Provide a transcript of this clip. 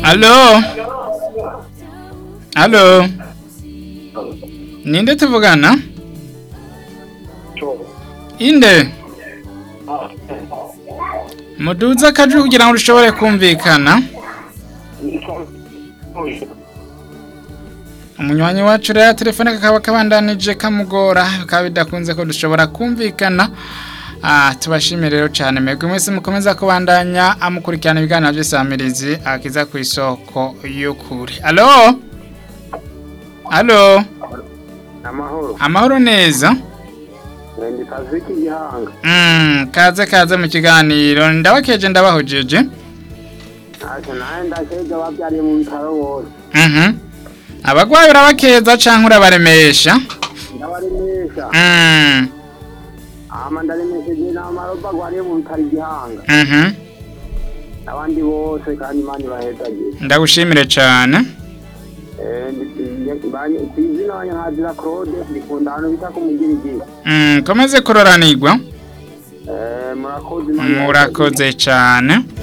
Alo. Alo. Ninde tuvugana? Inde. Muduza akajwi kugira ngo ushobore kumvikana. Umunywanyi wacu rero telefone kakaba kabandanije kamugora bikaba bidakunze ko dushobora kumvikana. Ah, tubashimire rero cyane mwebwe mwese mukomeza kubandanya amukurikirana ibiganiro by'isamirizi akiza ku isoko y'ukuri. Alo? Alo? amahoro Amahoro neza? ndi kaziki gihanga Mm, kaze kaze mu kiganiro ndabakeje ndabahojeje. ntacyo nawe ndakeje babyariye mu bitaro bose Mhm. Abagwayi urabakeza canke urabaremesha? ndabaremesha Mm. ama ndaremesheje n'amaroba agwariye mu bitaro igihanga Mhm. n'abandi bose kandi imana ibahezagiye Ndagushimire cyane. kwizina wanye nkazira claude ndikunda ahantu bita ku mugirigiri Mm, komeze kuroranirwa. murakoze Imana ibahezagiye. Murakoze cyane.